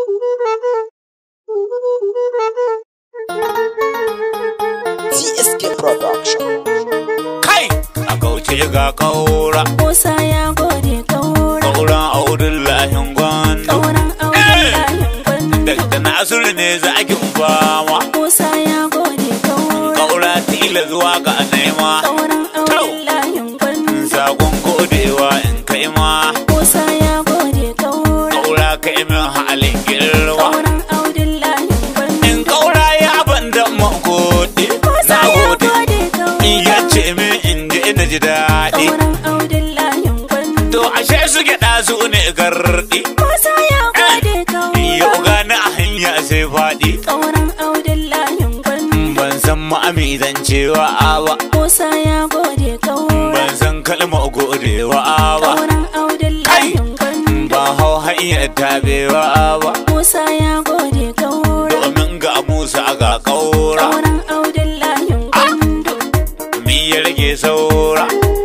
TSK Production. kai a kauce ga kaura Musa ya gode kaura kauran audullahin gwandu kauran auren layin gwandu da nasiru ne za a fama Musa ya gode kaura kaura tila zuwa ga nema kauran auren layin gwandu sakon godewa in kai ma Musa ya gode kaura kaura kai min halin girma kauran auren layin gwandu in kaura ya banda magode Musa na ya gode gode kaura in ya ce min in ji ina ji daɗi kauran auren layin gwandu to ashe su gyaɗa su ne garɗi Musa ya gode kaura yau gani a hanya sai faɗi kauran auren layin gwandu ban san ma'ami zan cewa ba Musa ya gode kaura ban san kalmar godewa ba kauran auren layin gwandu ba hau hanyar tabewa ba Musa ya gode kaura domin ga musa ga kaura kauran auren layin gwandu mi ya rage saura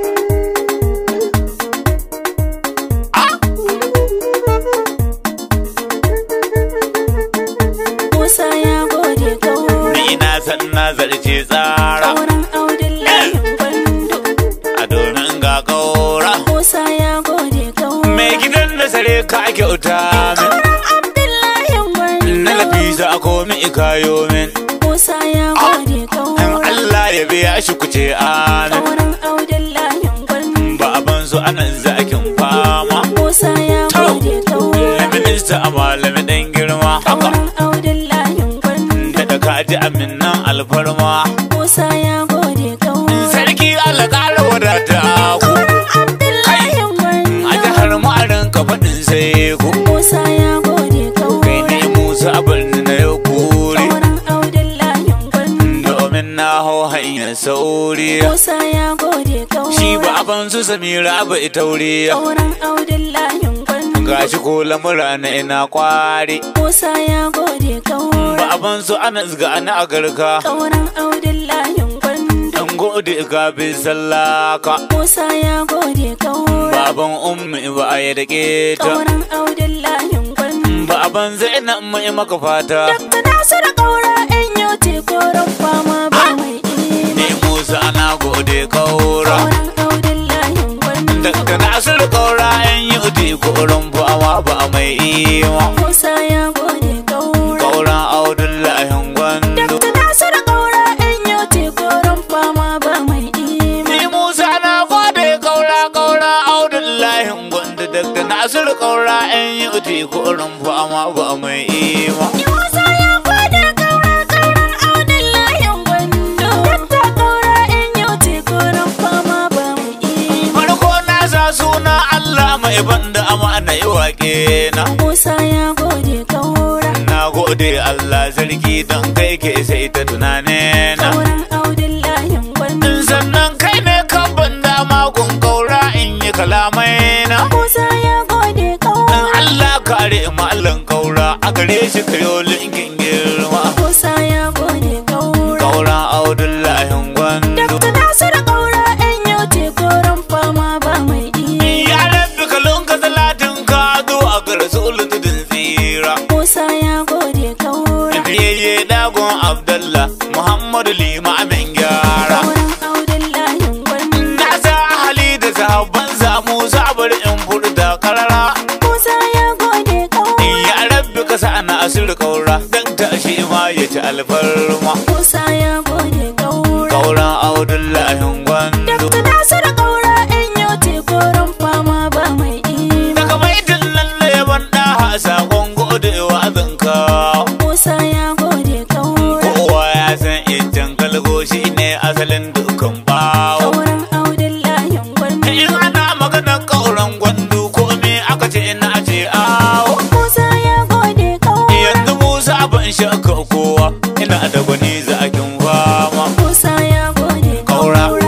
Musa ya gode kaura ni na san na zarce tsara kauran auren layin gwandu a domin ga kaura Musa ya gode kaura mai gidan da sare ka kyauta min kauran Abdullahi gwandu na lafisa a komi ikayo min Musa ya gode in kaura Allah ya biya shi kuce amin kauran auren layin gwandu ba ban su anan zakin fama Musa ya gode kaura na minista a malami dan girma haka kauran auren layin gwandu da da kaji aminan alfarma Musa ya gode kaura sarki Allah ƙara wadata ku kauran Abdullahi a gwandu jihar ma'arin ka faɗin sai ku Musa ya gode kai kaura ne musa birni na yau kuri kauran auren layin gwandu domin na hau hanyar sauri Musa ya gode kaura shi ba ban su samira ba ita wuri Auren audin layin gwandu gashi ko lamura na ina kwari Musa ya gode kaura ba ban su anas ga ana a garka Auren audin layin gwandu dan gode ga bin sallaka Musa ya gode kaura baban ummi ba a yi da keta Auren audin layin gwandu baban zainab mai maka fata Dakta Nasiru kaura in yau te koren fama ba mai ni ima musa ana gode kaura Auren audin layin gwandu daga nasiru kaura yan yi uti koren fama ba mai ima Musa ya gode kaura kauran audullahin gwandu Dakta Nasiru kaura in yau te koren fama ba mai ima ni musa na gode kaura kaura audullahin gwandu daga nasiru kaura yan yi uti koren fama ba mai ima Musa ya gwada kaura kauran audin layin gwando. Dakta kaura in yau te koren fama ba mu ima. farko na sa suna allah mai banda amana yi waƙe na Musa ya gode kaura Na gode Allah sarki don kai ke sai ta tunane na. kauran audin layin gwando. Sannan kai ne kan ban dama kun kaura in yi kalamai na. Musa ya gode In kaura. Allah kare mallan kaura a gare shi kayo linkin girma. Musa ya gode kaura. Kaura Audullahin gwandu. Dakta Nasiru kaura in yau te koren fama ba mai ima. Ya rabbi kalon ka salatin ka zuwa ga rasulun tudun tsira. Musa ya gode kaura. Biyayye dagon Abdallah Muhammadu limamin gyara. Kauran audin layin gwando. Na sa hali da sahabban samu sabar in furta karara. Musa ya gode kaura. Ya rabbi ka sa na asir kaura dan tashi ma ya ci alfarma. Musa ya gode kaura. Kauran Audullahin gwandu. Dakta Nasiru kaura in yau te koren fama ba mai ima. Daga baitin nan na yaban ɗaha sakon godewa zan kawo. Musa ya gode kaura. Kowa ya san iccen kalgo shi ne asalin dukan bawo. Kauran audin layin gwando. In ana maganar kauran gwandu ko me aka ce ina ce awo. Musa ya gode kaura. Yanzu Musa ban shakka kowa ina da gwani zakin fama. Musa ya gode Kaura. kaura.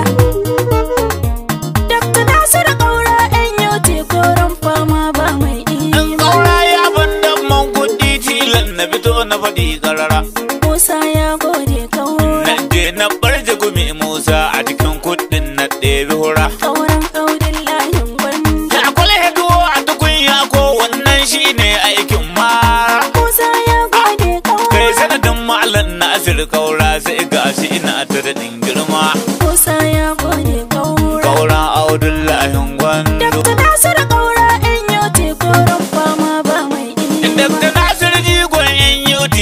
Dakta Nasiru kaura in yau te koren fama ba mai In ima. kaura ya ban man kuɗi tilan na fito na faɗi karara. Musa ya gode kaura. Na je na barje gumi Musa a cikin kuɗin na ɗebi hura. Kauran audin layin gwando. Ta kwale heduwa a tukunya ko wannan shine aikin mara.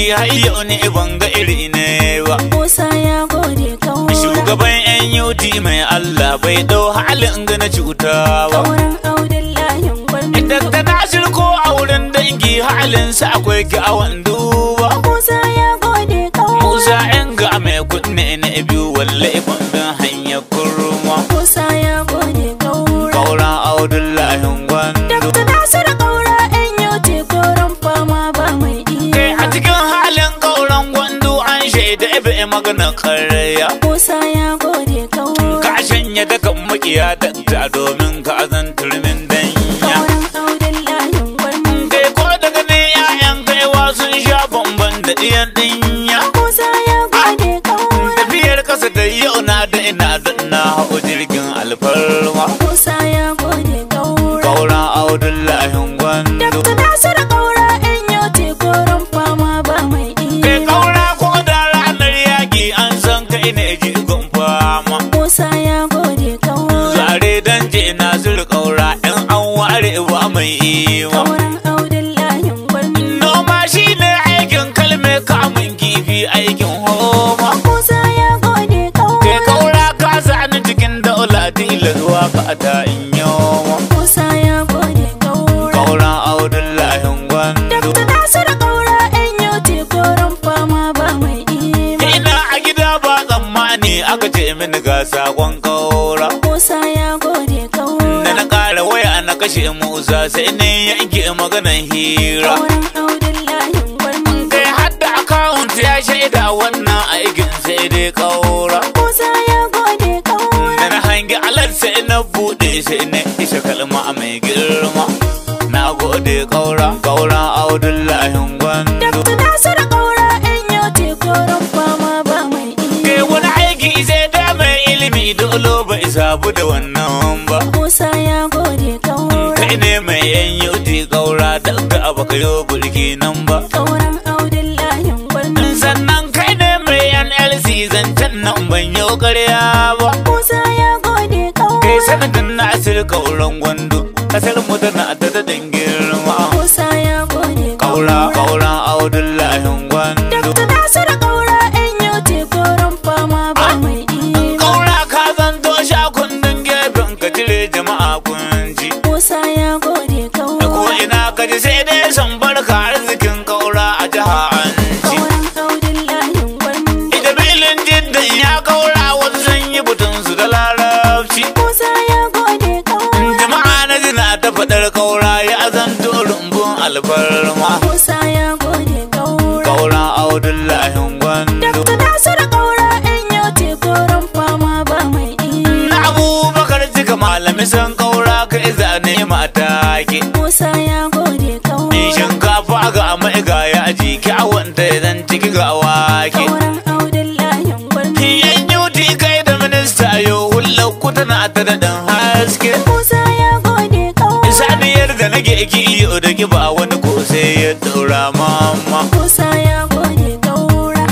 dangi har yau ne ban ga iri ne ba Musa ya gode kaura. shugaban yan yuti mai Allah bai dau halin ga na cuta ba Kauran Abdullahi gwandu. Dakta Nasir ko a wurin dangi halinsa akwai kyawun duba Musa ya gode kaura. Musa yan ga mai kunne na biyu wallahi ban bin hanyar kurma Musa ya gode kaura. Kauran Abdullahi Gwandu Dakta Nasiru kaura ɗan yau te koren fama ba mai Kai iya. a cikin halin kauran gwandu an shaida ibe magana karya Musa ya gode kaura. Ka shanya dakan makiya dakta domin ka azan turmin danya Kauran Abdullahi gwandu. Kai ko daga ne 'ya'yan kaiwa sun sha bamban da ɗiyan ɗinya Musa ya gode kaura. Tafiyar kasa da yau na da ina da na hau jirgin alfarma Musa ya gode kaura. Kauran Abdullahi Gwandu Dakta Nasiru kaura ɗan yau te koren fama ba mai Kai iya. kaura ko da ranar yaƙi an san kai ne jigon fama Musa ya gode kaura. Zare dan je na zuru kaura in an ware ba mai ima Kauran Abdullahi gwandu. Noma shi ne aikin kalme kamun kifi aikin homa Musa ya gode Kai kaura. kaura ka sani cikin daula tilas waka ta in yoma Musa ya gode kaura. Kauran Abdullahi Gwandu Dakta Nasiru kaura ɗan yau te koren fama ba mai iya. Ina a gida ba tsammani aka ce mini ga sakon kaura Musa ya gode Da kaura. na ƙara waya na kashe Musa sai ne yanke maganan hira Kauran Abdullahi gwandu. Kai hadda akawunt ya shaida wannan aikin sai dai kaura Musa ya gode kaura. Da na hangi alat sai na buɗe sai na isa kalma mai girma Na gode kaura, kaura Abdullahi Gwandu Dakta Nasiru kaura ɗan yau te koren fama ba mai Kai iya. wani aiki sai da mai ilimi dole bai sabu da wannan ba Musa ya gode kaura. Kai ne mai yan yauti kaura daga abu ka yo burki nan ba Kauran Abdullahi gwandu. Sannan kai ne mai yan LC zancen nan ban yau karya ba Musa ya gode Kai kaura. sanadin na asir kauran gwando Kasar mu tana ta da girma Musa ya gode Kaura, kaura Abdullahi gwando Dakta Nasiru kaura ɗan yau te koren fama ba mai iya. Kaura ka zanto sha kundin gefen ka cire jama'a kunji Musa ya gode Da ko kaura. ina ka ji sai dai san barka arzikin kaura a jiha an ci Kauran Abdullahi gwandu. Ita bilin jiddan ya kaura wasu sun yi butun su da larabci Musa ya gode kaura. Jama'a na jina ta faɗar kaura ya zanto rumbun alfarma Musa ya gode kaura. Kaura Abdullahi gwando Dakta Nasiru kaura ɗan yau te koren fama ba mai iya. Na abubakar cika malami san kaura ka iza ne mata ke Musa ya gode In kaura. shinkafa ga mai ga yaji kyawun ta zan ciki ga wake Kauran Abdullahi gwandu. Yan yuti kai da minista yau hullar ku tana ta daɗin haske Musa ya gode kaura. Saniyar da nake ki iyo da ki ba wani ko sai ya ɗaura mama Musa ya gode kaura.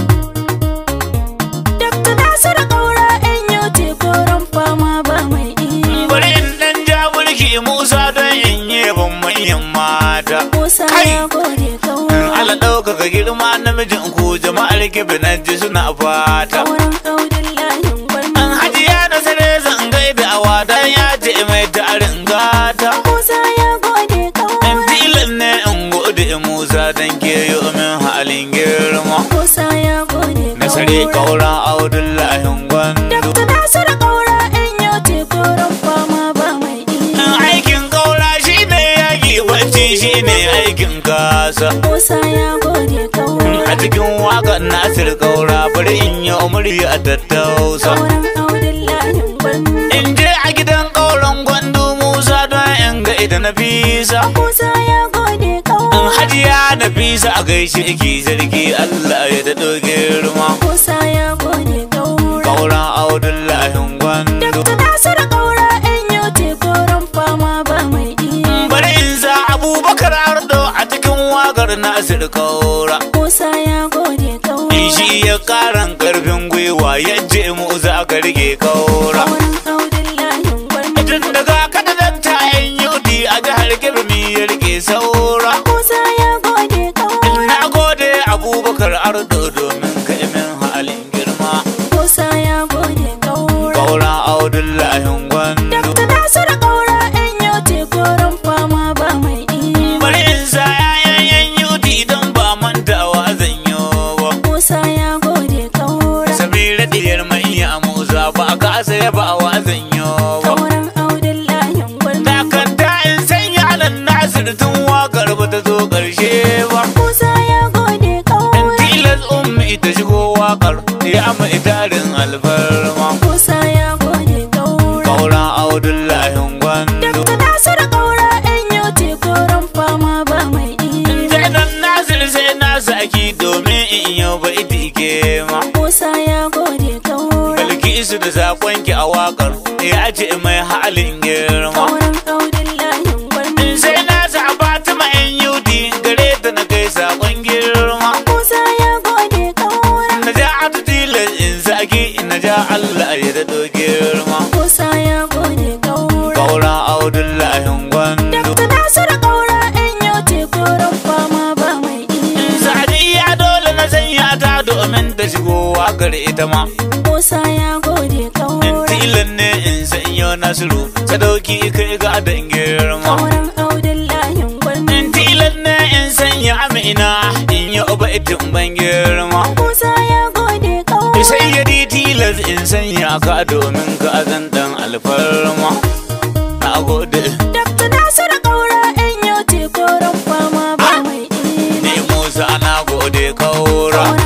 Dakta Nasiru kaura ɗan yau te koren fama ba mai iya. Bari in ɗan ja mulki Musa don in yi ban manyan mata Musa Kai! ya gode kaura. Ala ɗaukaka girma namijin ku jama'ar kibinan ji suna fata Kauran Abdullahi gwandu. An hajiya da sare zan gaida a wadan ya ce mai tarin gata Musa ya gode In kaura. tilan ne in gode Musa dan ke yi min halin girma Musa ya gode Na sare kaura. kauran Abdullahi Gwandu Dakta Nasiru kaura ɗan yau te koren fama ba mai iya. Aikin kaura shi ne yaƙi bacci shi ne aikin kasa Musa ya gode kaura. A cikin waƙar Nasir kaura bari in yi murya a tattausa Kauran Abdullahi gwandu. In je a gidan kauran Gwandu Musa don in ga ita na fisa Musa ya gode In kaura. hajiya na fisa a gaishe ki zargi Allah ya daɗo girma Musa ya gode kaura. Kauran Abdullahi Gwandu Dakta Nasiru kaura ɗan yau te koren fama ba mai iya. Bari in sa Abubakar Ardo a cikin waƙar Nasir Kaura Musa ya gode kaura. In shi ya karan karfin gwiwa ya je mu za ka rike kaura Kauran Abdullahi gwandu. Tun daga kada dan ta yan yudi a jihar Kirmi ya rike saura Musa ya gode kaura. Na gode Abubakar ardo domin ka min halin girma Musa ya gode kaura. kauran audullahin gwandu Dakta Nasiru kaura ɗan yau tekoron fama ba mai iya. bari in sa yayan yuti don ba mantawa zan yi ba Musa ya gode kaura. samira diyar manya musa ba ka saya ba wa zan yi ba Kauran Audullahin gwandu. takanta in sanya nan nasir tun wakar ba ta zo karshe ba Musa ya gode kaura. tilas ummi ta shigo wakar ya mai tarin alfarma Musa ya gode kaura. kauran audullahin gwandu Dakta Nasiru kaura ɗan yau tekoron fama ba mai iya. Jainan Nasir sai na saki domin in yau bai tike ma. Musa ya gode kaura. Bilkisu da sakonki a wakar ya ce mai halin girma. Kauran Audullahin gwandu. Sai na sa Fatima yan yudi gare ta na kai sakon girma. Musa ya gode kaura. Na ja atu tilas in saki na ja Allah ya daɗo girma. Musa ya gode kaura. Kauran Audullahin gwandu. Dakta Nasiru kaura ɗan yau tekoron fama ba mai iya. Sadiya dole na sanya ta domin ta shigo wakar ita ma. Musa ya gode kaura. Tilan ne in sanyo Nasiru sadauki kai ga dan girma. Kauran Audullahin gwandu. In tilan ne in sanya Amina in yi ubaitin ban girma. Musa ya gode kaura. Sai ya di tilas in sanya ka domin ka zan dan alfarma. Na gode. Dakta Nasiru kaura ɗan yau tekoron fama ba mai iya. Ni Musa na gode kaura. Kauran